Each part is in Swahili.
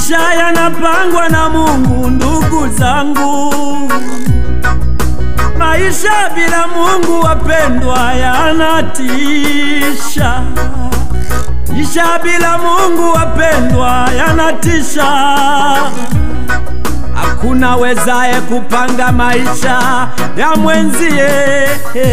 Maisha yanapangwa na Mungu, ndugu zangu. Maisha bila Mungu, wapendwa, yanatisha. Maisha bila Mungu, wapendwa, yanatisha. Hakuna wezaye kupanga maisha ya mwenzie,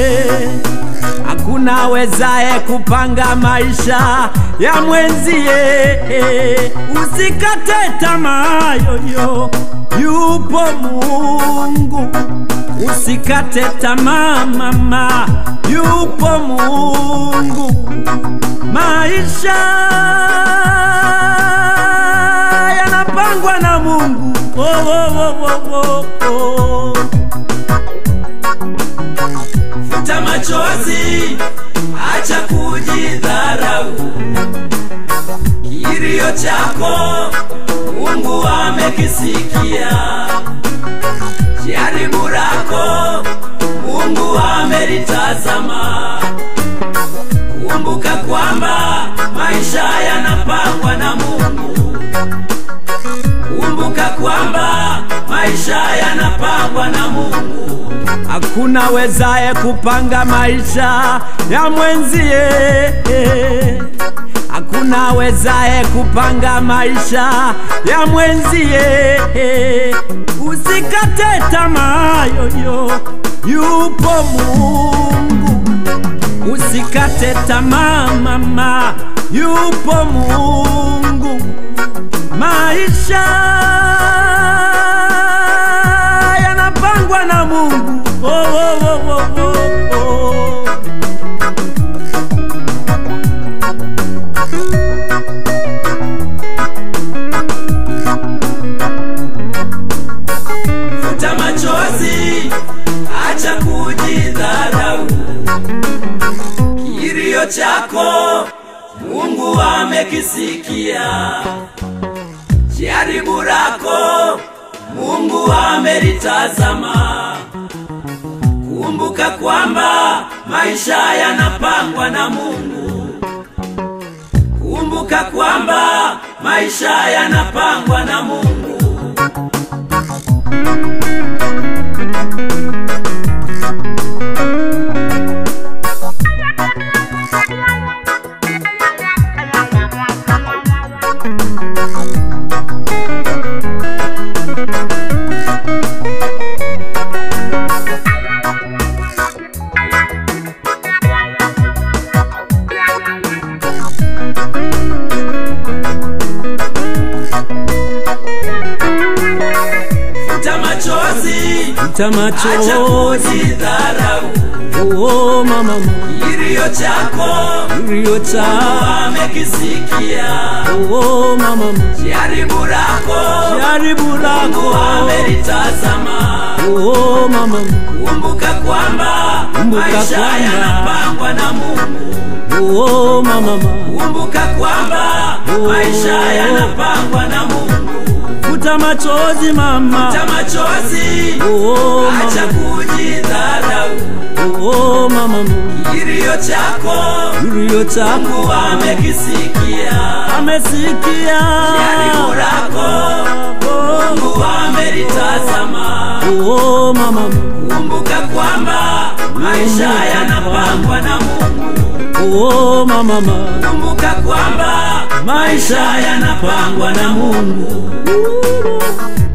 hakuna wezaye kupanga maisha ya mwenzie. Usikate tamaa yoyo, yupo Mungu. Usikate tamaa mama, yupo Mungu. Maisha yanapangwa na Mungu. Oh, oh, oh, oh, oh, oh. Futa machozi, acha kujidharau. Kilio chako Mungu amekisikia, jaribu lako Mungu amelitazama. Kumbuka kwamba maisha yanapangwa na Mungu. Kumbuka kwamba maisha yanapangwa na Mungu. Hakuna wezaye kupanga maisha ya mwenzie, hakuna wezaye kupanga maisha ya mwenzie. Usikate tamaa yoyo, yupo Mungu. Usikate tamaa mama, yupo Mungu. Maisha yanapangwa na Mungu. Oh, oh, oh, oh, oh, oh. Futa machozi, acha kujidharau. Kilio chako Mungu amekisikia, jaribu lako Mungu amelitazama. Kumbuka kwamba maisha yanapangwa na Mungu. Kumbuka kwamba maisha yanapangwa na Mungu. Futa machozi, Futa acha machozi, kujidharau. oh mama, Kilio chako kilio cha amekisikia, oh mama, jaribu lako jaribu Mungu lako amelitazama. oh mama, Kumbuka kwamba Kumbuka maisha kwamba yanapangwa na Mungu. oh mama, Kumbuka kwamba Oh. maisha yanapangwa na Mungu. futa machozi mama, Futa machozi, oh acha mama, kujidharau. oh mama, Kilio chako kilio chako Mungu amekisikia, amesikia jaribu lako Mungu amelitazama. oh mama, Kumbuka kwamba maisha yanapangwa na Mungu. oh mama, Kumbuka kwamba maisha yanapangwa na Mungu. Mungu